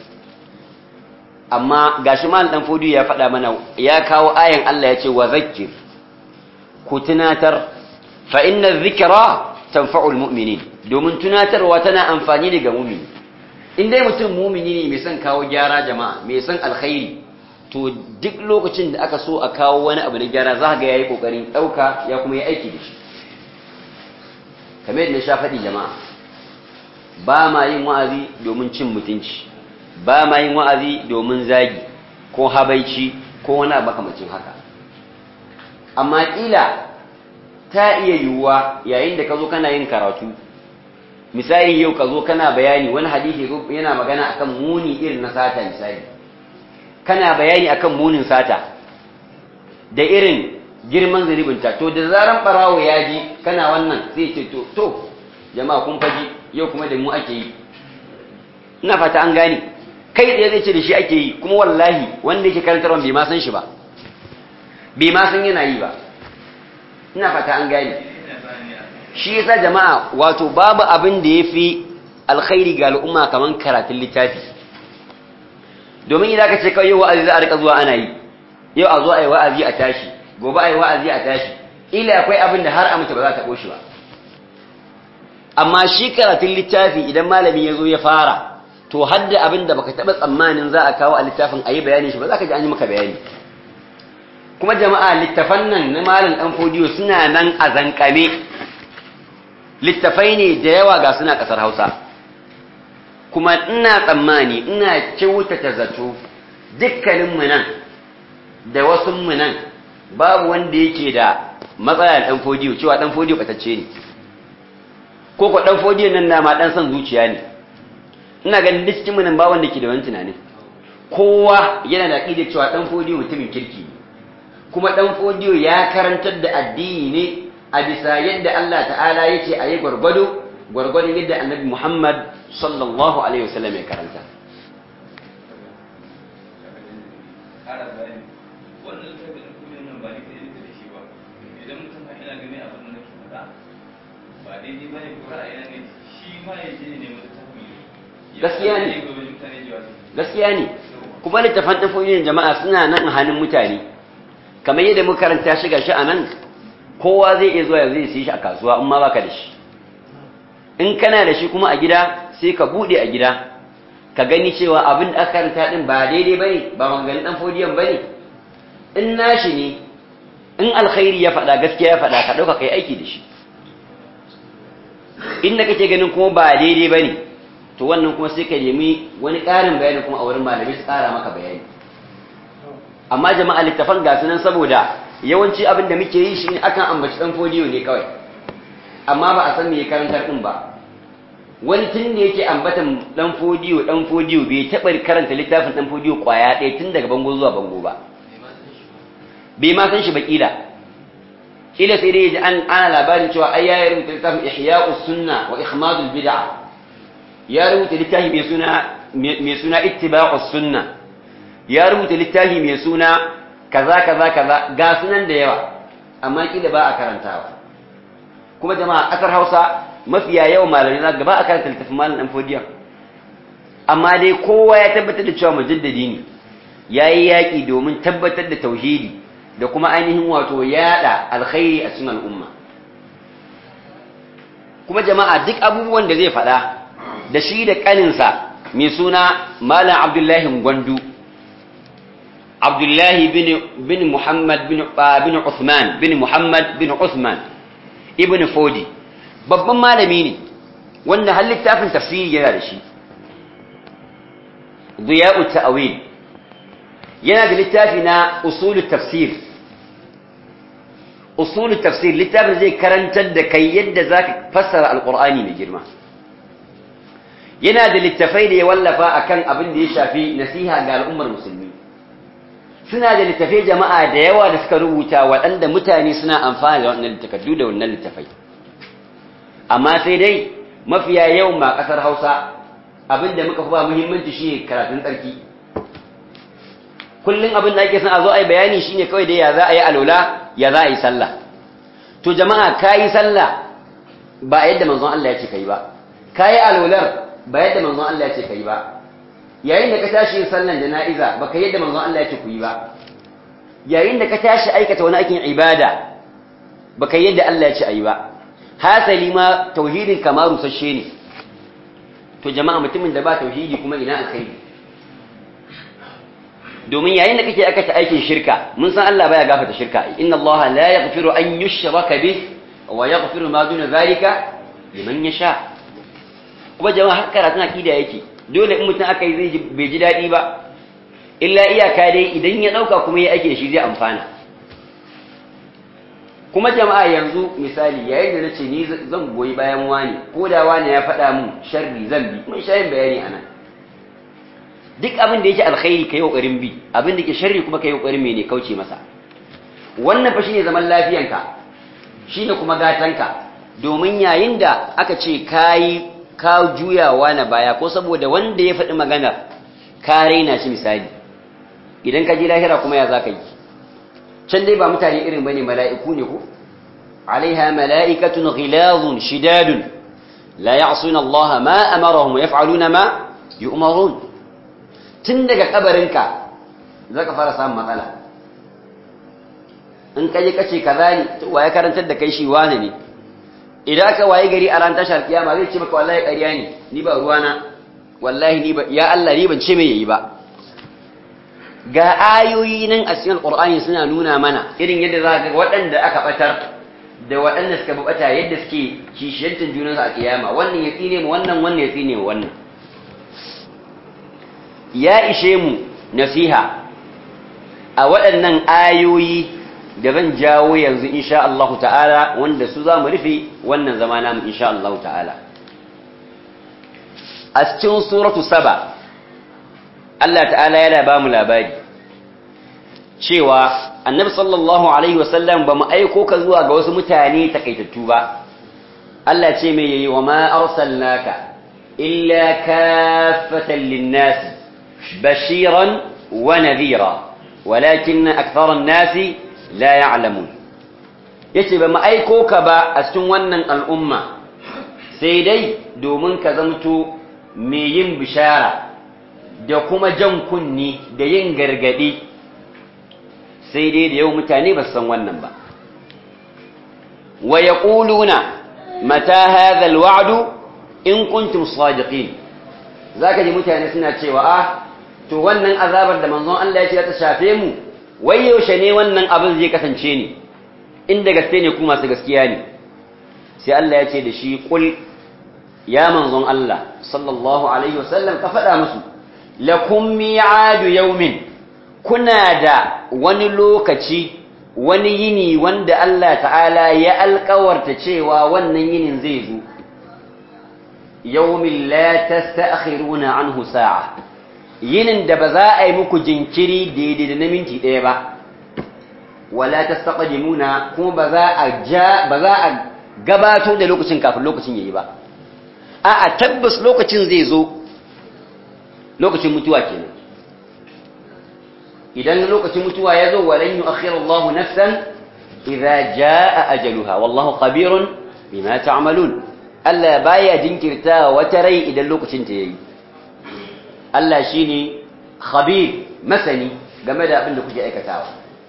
amma gashi mal dan fodi ya faɗa mana ya kawo ayan Allah ya ce wa zakkir ku tunatar fa inna dhikra tanfa'ul mu'minin domin tunatarwa tana amfani ne ga mu'mini in dai mutum mu'mini ne mai son kawo gyara jama'a mai son alkhairi to duk lokacin da aka so a kawo wani abu na gyara za ga yayi kokarin dauka ya kuma yi aiki da shi kamar yadda sha faɗi jama'a ba ma yin wa'azi domin cin mutunci ba ma yin wa'azi domin zagi ko habaici ko wani makamacin haka amma ƙila ta iya yiwuwa yayin da ka zo kana yin karatu misali yau ka zo kana bayani wani hadisi yana magana akan muni irin na sata misali kana bayani akan munin sata da irin girman zunubinta to da zaran barawo ya ji kana wannan sai ce to to jama'a kun faji yau kuma da mu ake yi ina fata an gane kai tsaye zai ce da shi ake yi kuma wallahi wanda yake karantarwa bai ma san shi ba bai ma san yana yi ba ina fata an gane shi yasa jama'a wato babu abin da yafi alkhairi ga al'umma kaman karatun littafi domin idan ka ce kawai yau wa'azi za a rika zuwa ana yi yau a zo a yi wa'azi a tashi gobe a yi wa'azi a tashi ila akwai abin da har a mutu ba za ta ɓoshi ba amma shi karatun littafi idan malami ya zo ya fara to hadda abin da baka taɓa tsammanin za a kawo a littafin a yi bayanin shi ba za ka ji an yi maka bayani kuma jama'a littafan nan na malam ɗan fodiyo suna nan a zankame littafai ne da yawa ga suna ƙasar hausa kuma ina tsammani ina kyautata zato dukkaninmu nan da wasu mu nan babu wanda yake da matsala ɗan fodiyo cewa ɗan fodiyo ɓatacce ne ko ko ɗan fodiyo nan na ma ɗan son zuciya ne ina ganin duk cikin nan ba wanda ke da wani tunanin kowa yana da aƙidar cewa ɗan fodiyo mutumin kirki ne kuma ɗan fodiyo ya karantar da addini ne a bisa yadda Allah ta'ala ya ce a yi gwargwado gwargwadon yadda annabi Muhammad sallallahu alaihi wasallam ya karanta gaskiya ne gaskiya ne kuma littafan tafoyin jama'a suna nan a hannun mutane kamar yadda muka karanta shi gashi a nan kowa zai iya zuwa zai siya shi a kasuwa in ma baka da shi in kana da shi kuma a gida sai ka bude a gida ka gani cewa abin da aka karanta din ba daidai bane ba maganganun dan fodiyan bane in nashi ne in alkhairi ya faɗa gaskiya ya faɗa ka ɗauka kai aiki da shi inda kake ganin kuma ba daidai bane to wannan kuma sai ka nemi wani ƙarin bayani kuma a wurin malamai su ƙara maka bayani amma jama'a littafan ga nan saboda yawanci abin da muke yi shine akan ambaci dan fodiyo ne kawai amma ba a san me ya karantar din ba wani tun da yake ambatan dan fodiyo dan fodiyo bai taɓa karanta littafin dan fodiyo kwaya ɗaya tun daga bango zuwa bango ba bai ma san shi ba kila kila sai dai ji an ana labarin cewa ai ya rubuta littafin ihya'us sunna wa ikhmadul bid'a ya rubuta littafi mai suna mai suna ittiba'us sunna ya rubuta littafi mai suna kaza kaza kaza ga sunan da yawa amma kila ba a karantawa kuma jama'a kasar Hausa mafiya yawan malamai za ba a karanta littafin malam dan fodiyan amma dai kowa ya tabbatar da cewa mujaddadi ne yayi yaki domin tabbatar da tauhidi da kuma ainihin wato yada alkhairi a cikin al'umma kuma jama'a duk abubuwan da zai faɗa da shi da ƙaninsa mai suna malam abdullahi gwandu abdullahi bin muhammad bin usman bin muhammad bin usman ibn fodi babban malami ne wanda har littafin tafsiri yana da shi ziya'u ta'awil yana da littafi na usulul tafsir usulul tafsir littafin zai karantar da kai yadda zaka fassara alqur'ani mai girma yana da littafai da ya wallafa akan abin da ya shafi nasiha ga al'ummar musulmi suna da littafai jama'a da yawa da suka rubuta waɗanda mutane suna amfani da wannan littafai da wannan littafai amma sai dai mafiya yawan ma ƙasar Hausa abin da muka fi ba muhimmanci shine karatun tsarki kullum abin da ake son a zo a yi bayani shine kawai da ya za a yi alola ya za a yi sallah to jama'a ka yi sallah ba yadda manzon Allah ya ce ka yi ba ka yi alolar ba yadda manzon Allah ya ce ka yi ba yayin da ka tashi yin sallan jana'iza ba ka yadda manzon Allah ya ce ku yi ba yayin da ka tashi aikata wani aikin ibada ba ka yadda Allah ya ce a yi ba hasali ma tauhidin kamar rusasshe ne to jama'a mutumin da ba tauhidi kuma ina alkhairi domin yayin da kake aikata aikin shirka mun san Allah baya gafarta shirka inna Allah la yaghfiru an yushraka bih wa yaghfiru ma duna zalika liman yasha kuma jama'a har karatun akida yake dole in mutum aka yi zai bai ji dadi ba illa iyaka dai idan ya dauka kuma ya ake shi zai amfana kuma jama'a yanzu misali yayin da nace ni zan goyi bayan wani ko da wani ya faɗa mun sharri zan bi mun shayin bayani anan duk abin da yake alkhairi kai kokarin bi abin da yake sharri kuma kai kokarin mene kauce masa wannan fa shine zaman lafiyanka shine kuma gatanka domin yayin da aka ce kai ka juyawa na baya ko saboda wanda ya faɗi magana ka raina shi misali idan ka ji lahira kuma ya zaka yi can dai ba mutane irin bane mala'iku ne ko alaiha mala'ikatun ghilazun shidadun la ya'suna Allah ma amarahum wa yaf'aluna ma yu'marun tun daga kabarinka za ka fara samun matsala in ka je kace kaza ne to waye karantar da kai shi wane ne idan ka waye gari a ran tashar kiyama zai ce maka wallahi ƙarya ne ni ba ruwana wallahi ni ba ya Allah ni ban ce me yayi ba ga ayoyi nan a cikin alqur'ani suna nuna mana irin yadda za ga waɗanda aka batar da waɗanda suka bata yadda suke kishiyantar junansu a kiyama wannan ya tsine mu wannan wannan ya tsine mu wannan ya ishe mu nasiha a waɗannan ayoyi da zan jawo yanzu insha Allah ta'ala wanda su za mu rufe wannan zama namu insha Allah ta'ala a cikin suratu saba Allah ta'ala yana ba mu labari cewa annabi sallallahu alaihi wasallam ba mu aiko ka zuwa ga wasu mutane takaitattu ba Allah ce mai yayi wa ma arsalnaka illa kaffatan lin-nasi بشيرا ونذيرا ولكن أكثر الناس لا يعلمون yace ba mu aiko ka ba a cikin wannan al'umma sai dai domin ka zamto mai yin bishara da kuma jan kunni da yin gargadi sai dai da yau mutane ba san wannan ba wa yaquluna mata hadha alwa'du in kuntum sadiqin zaka ji mutane suna cewa ah to wannan azabar da manzon Allah ya ce ta shafe mu wai yaushe ne wannan abin zai kasance ne inda gaske ne ku masu gaskiya ne sai Allah ya ce da shi kul ya manzon Allah sallallahu alaihi wasallam ka faɗa musu lakum mi'adu yawmin kuna da wani lokaci wani yini wanda Allah ta'ala ya alƙawarta cewa wannan yinin zai zo yawmin la tasta'khiruna anhu sa'a yinin da ba za a yi muku jinkiri daidai da na minti ɗaya ba wala tastaqdimuna kuma ba za a ja ba za a gabato da lokacin kafin lokacin yayi ba a a tabbas lokacin zai zo lokacin mutuwa kenan idan lokacin mutuwa ya zo walan yu'akhir Allah nafsan idza jaa ajaluha wallahu khabirun bima ta'malun Allah baya jinkirta wata rai idan lokacin ta yayi Allah shine khabir masani game da abin da kuke aikatawa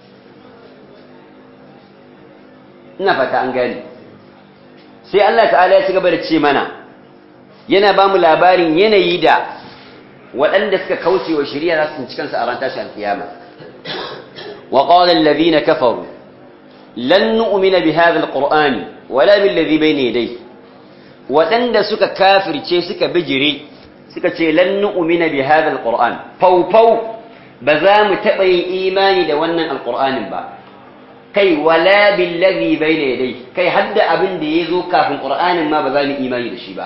ina fata an gani sai Allah ta'ala ya ci gaba da ce mana yana ba mu labarin yanayi da waɗanda suka kauce wa shari'a za su tsinci kansu a ran tashi alkiyama wa qala alladhina kafaru lan nu'mina bi hadha alqur'ani wala bil ladhi bayna yadayhi waɗanda suka kafirce suka bijire suka ce lan nu'mina bi hadha alqur'an fau fau ba za mu taɓa yin imani da wannan alqur'anin ba kai wala bil ladhi bayna yadayhi kai hadda abin da yazo kafin qur'anin ma ba za mu imani da shi ba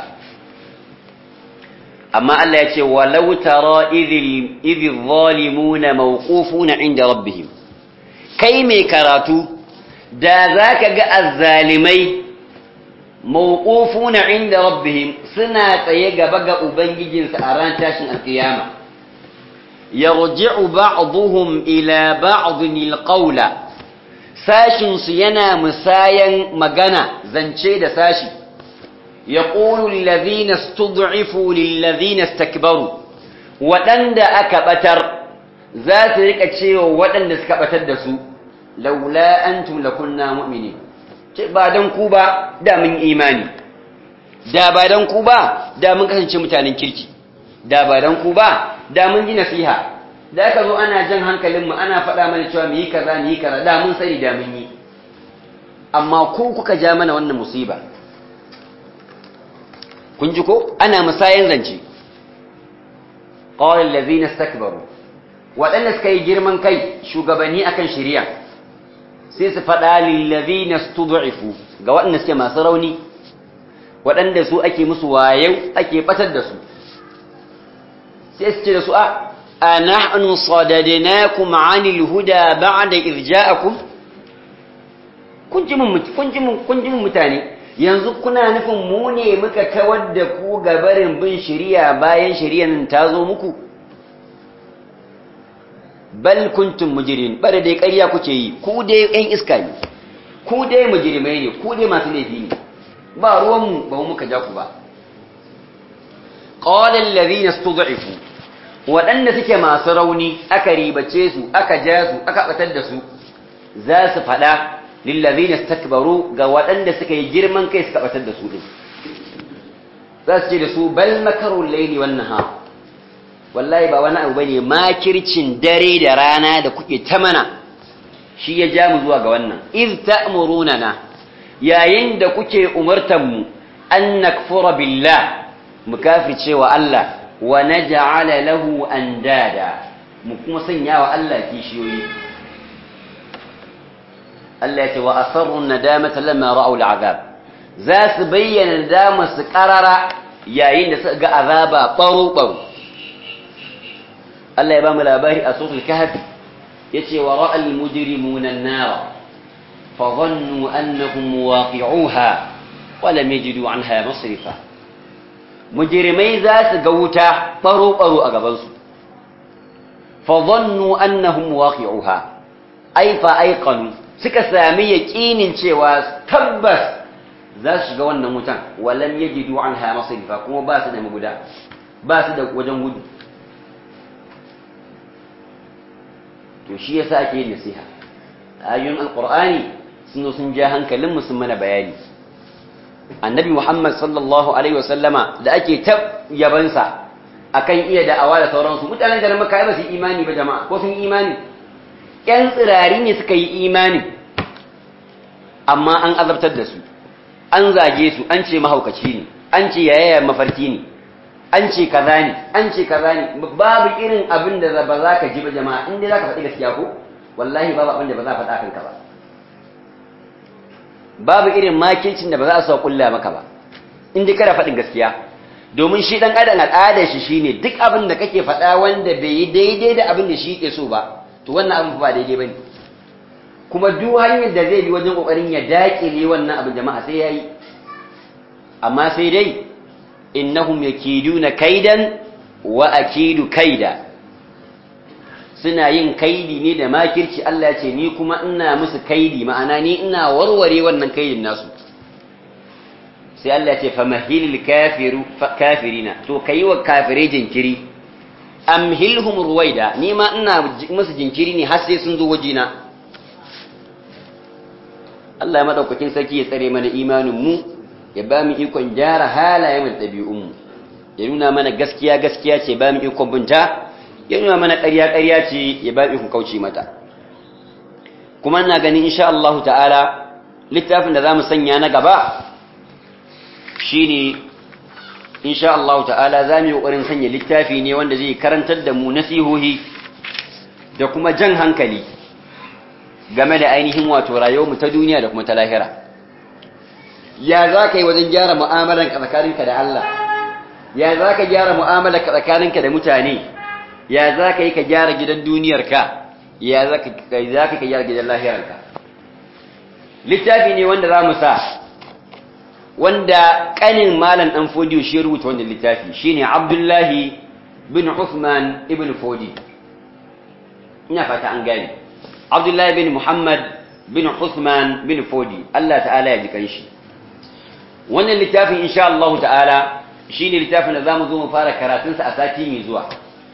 amma Allah ya ce walau tara idhil idhil zalimuna mawqufuna inda rabbihim kai mai karatu da zaka ga azzalimai mawqufuna inda rabbihim suna tsaye gaba ga ubangijinsu a ran tashin alkiyama yarji'u ba'dhum ila ba'dhin alqawla sashin su yana musayan magana zance da sashi يقول الذين استضعفوا للذين استكبروا waɗanda aka ɓatar za su riƙa cewa waɗanda suka ɓatar da su laula antum lakunna mu'mini ce ba dan ku ba da mun imani da ba dan ku ba da mun kasance mutanen kirki da ba dan ku ba da mun ji nasiha da aka zo ana jan hankalinmu ana faɗa mana cewa mu yi kaza mu yi kaza da mun sani da mun yi amma ku kuka ja mana wannan musiba kun ji ko ana musayan zance qala allazina istakbaru waɗanda suka yi girman kai shugabanni akan shari'a sai su faɗa lil ladina stud'ifu ga waɗanda suke masu rauni waɗanda su ake musu wayau ake batar da su sai su ce da su a anahnu sadadnakum 'anil huda ba'da idh ja'akum kun ji mun kun ji mun kun ji mun mutane yanzu kuna nufin mu ne muka kawar da ku gabarin bin shari'a bayan shari'an ta zo muku bal kuntum mujrimin bare dai ƙarya kuke yi ku dai ɗan iska ne ku dai mujrimai ne ku dai masu laifi ne ba ruwan mu ba mu muka ja ku ba qala alladhina istud'ifu waɗanda suke masu rauni aka ribace su aka ja su aka batar da su za su faɗa lillazina istakbaru ga waɗanda suka yi girman kai suka batar da su din za su ce da su bal makaru layli wan nahar wallahi ba wani abu bane makircin dare da rana da kuke ta mana shi ya ja mu zuwa ga wannan iz ta'muruna yayin da kuke umartan mu an nakfura billah mu kafirce wa Allah wa naj'ala lahu andada mu kuma sanya wa Allah kishiyoyi Allah ya ce wa asarru nadamata lamma ra'u al'azab za su bayyana nadamar su karara yayin da suka ga azaba baro baro Allah ya ba mu labari a suratul kahf yace wa ra'al mujrimuna an-nar fa dhannu annahum waqi'uha wa lam yajidu 'anha masrifa mujrimai za su ga wuta baro baro a gaban su fa dhannu annahum waqi'uha ay fa ayqanu suka sami yaƙinin cewa tabbas za su shiga wannan wutan walam yajidu anha masrifa kuma ba su da maguda ba su da wajen gudu to shi yasa ake yin nasiha ayoyin alqur'ani sun sun ja hankalin mu sun mana bayani annabi muhammad sallallahu alaihi wasallama da ake ta yabansa akan iya da'awa da sauransu mutanen garin makka ba su imani ba jama'a ko sun imani ƴan tsirari ne suka yi imani amma an azabtar da su an zage su an ce mahaukaci ne an ce yaya mafarki ne an ce kaza ne an ce kaza ne babu irin abin da ba za ka ji ba jama'a in dai za ka faɗi gaskiya ko wallahi babu abin da ba za a faɗa kanka ba babu irin makircin da ba za a sa kulla maka ba in dai kana faɗin gaskiya domin shi dan adam al'adar shi shine duk abin da kake faɗa wanda bai yi daidai da abin da shi yake so ba to wannan abin ba daidai bane kuma duk hanyar da zai bi wajen kokarin ya dakile wannan abin jama'a sai yayi amma sai dai innahum yakiduna kaidan wa akidu kaida suna yin kaidi ne da makirci Allah ya ce ni kuma ina musu kaidi ma'ana ni ina warware wannan kaidin nasu sai Allah ya ce famahilil kafiru kafirina to kai wa kafire jinkiri amhilhum ruwaida ni ma ina musu jinkiri ne har sai sun zo wajina Allah ya madaukakin sarki ya tsare mana imanin mu ya ba mu ikon gyara halayen da ɗabi'un mu ya nuna mana gaskiya gaskiya ce ba mu ikon binta ya nuna mana ƙarya ƙarya ce ya ba mu ikon kauce mata kuma ina ganin insha Allah ta'ala littafin da zamu sanya na gaba shine insha Allah ta'ala zamu yi kokarin sanya littafi ne wanda zai karantar da mu nasihohi da kuma jan hankali game da ainihin wato rayuwar mu ta duniya da kuma ta lahira ya za ka yi wajen gyara mu'amalar ka tsakaninka da Allah ya za ka gyara mu'amalar ka tsakaninka da mutane ya za ka yi ka gyara gidan duniyarka ya za ka gyara gidan lahirarka littafi ne wanda za mu sa wanda kanin malam dan fodiyo shi rubuta wannan littafi shine abdullahi bin Uthman ibn fodi ina fata an gane abdullahi bin muhammad bin Uthman bin fodi Allah ta'ala ya ji kanshi wannan littafin insha Allah ta'ala shine littafin da zamu zo mu fara karatunsa a sati mai zuwa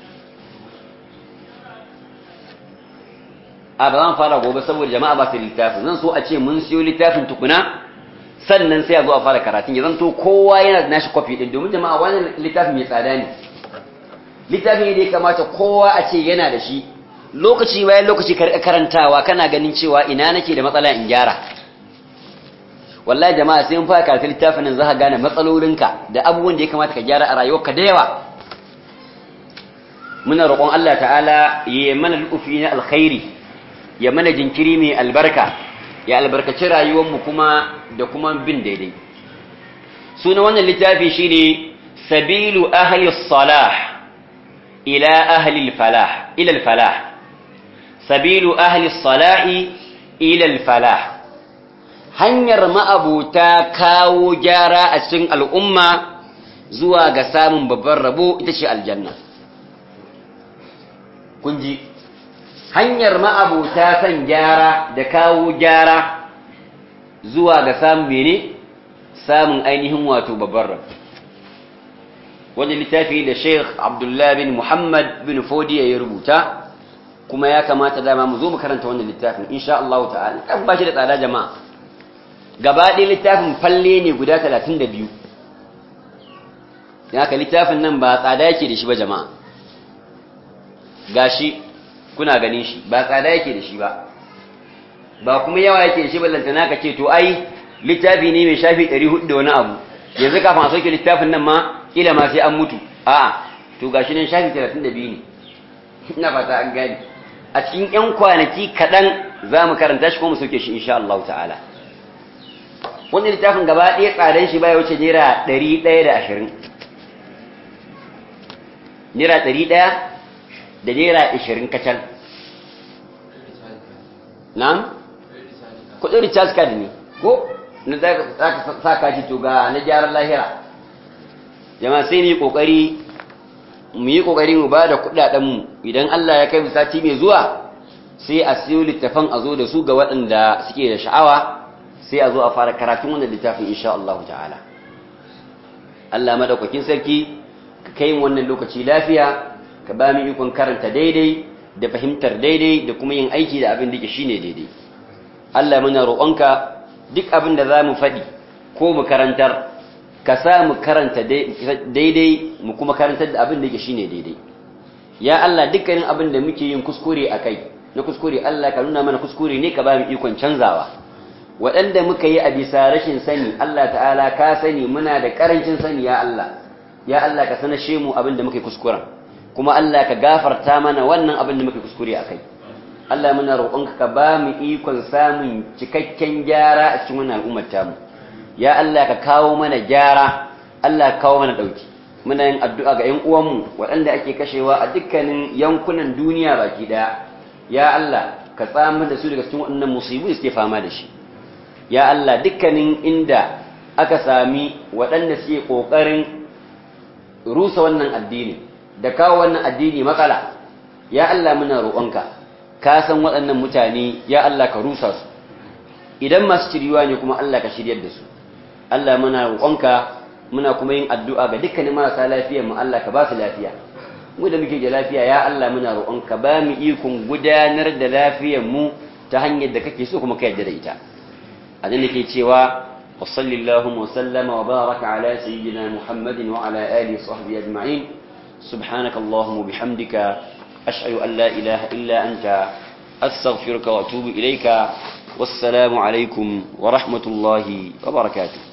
a ba zan fara gobe saboda jama'a ba su littafin zan so a ce mun siyo littafin tukuna sannan sai a zo a fara karatun ya zanto kowa yana da nashi kwafi din domin jama'a wannan littafin mai tsada ne littafin ne da ya kamata kowa a ce yana da shi lokaci bayan lokaci ka karantawa kana ganin cewa ina nake da matsala in gyara wallahi jama'a sai mun fara karatun littafin nan za ka gane matsalolinka da abubuwan da ya kamata ka gyara a rayuwarka da yawa muna roƙon Allah ta'ala ya mana lufi na alkhairi ya mana jinkiri mai albarka ya albarkaci rayuwarmu kuma da kuma bin daidai suna wannan littafi shine sabilu ahli salah ila ahli falah ila falah sabilu ahli salah ila falah hanyar ma'abuta kawo gyara a cikin al'umma zuwa ga samun babban rabo ita ce aljanna kun ji hanyar ma'abuta son gyara da kawo gyara zuwa ga samun mene samun ainihin wato babban rab wani littafi da sheikh abdullahi bin muhammad bin fodiya ya rubuta kuma ya kamata dama mu zo mu karanta wannan littafin insha Allah ta'ala kan ba shi da tsada jama'a gaba ɗaya littafin falle ne guda 32 da haka littafin nan ba tsada yake da shi ba jama'a gashi kuna ganin shi ba tsada yake da shi ba ba kuma yawa yake da shi ballantana ka ce to ai littafi ne mai shafi 400 da wani abu yanzu kafin a sauke littafin nan ma kila ma sai an mutu a'a to gashi nan shafi 32 ne ina fata an gani a cikin yan kwanaki kaɗan za mu karanta shi ko mu sauke shi insha Allah ta'ala wannan littafin gaba ɗaya tsadan shi baya wuce naira 120 naira 100 da naira ashirin kacal na'am kudin recharge card ne ko na za ka saka shi to ga na gyaran lahira jama'a sai mu yi kokari mu yi kokari mu ba da kudadenmu idan Allah ya kai mu sati mai zuwa sai a siyo littafan a zo da su ga waɗanda suke da sha'awa sai a zo a fara karatun wannan littafin insha Allah ta'ala Allah madaukakin sarki ka kai mu wannan lokaci lafiya ka ba mu ikon karanta daidai da fahimtar daidai da kuma yin aiki da abin da ke shine daidai Allah muna roƙonka duk abin da za mu faɗi ko mu karantar ka sa mu karanta daidai mu kuma karantar da abin da ke shine daidai ya Allah dukkanin abin da muke yin kuskure a kai na kuskure Allah ka nuna mana kuskure ne ka ba mu ikon canzawa waɗanda muka yi a bisa rashin sani Allah ta'ala ka sani muna da ƙarancin sani ya Allah ya Allah ka sanashe mu abin da muka yi kuskuren kuma Allah ka gafarta mana wannan abin da muka yi kuskure a kai Allah muna roƙonka ka ba mu ikon samun cikakken gyara a cikin wannan al'ummar tamu ya Allah ka kawo mana gyara Allah ka kawo mana ɗauki muna yin addu'a ga 'yan uwanmu waɗanda ake kashewa a dukkanin yankunan duniya baki ɗaya ya Allah ka tsamar da su daga cikin waɗannan musibu da suke fama da shi ya Allah dukkanin inda aka sami waɗanda suke ƙoƙarin rusa wannan addini da kawo wannan addini matsala ya Allah muna roƙonka ka san waɗannan mutane ya Allah ka rusa su idan masu shiriwa ne kuma Allah ka shiryar da su Allah muna roƙonka muna kuma yin addu'a ga dukkanin marasa lafiyar mu Allah ka ba su lafiya mu da muke da lafiya ya Allah muna roƙonka ba mu ikon gudanar da lafiyar mu ta hanyar da kake so kuma ka yarda da ita a nan nake cewa wa sallallahu wa sallama wa baraka ala sayyidina muhammadin wa ala alihi wa sahbihi ajma'in subhanaka allahumma bihamdika ashhadu an la ilaha illa anta astaghfiruka wa atubu ilayka wassalamu alaikum wa rahmatullahi wa barakatuh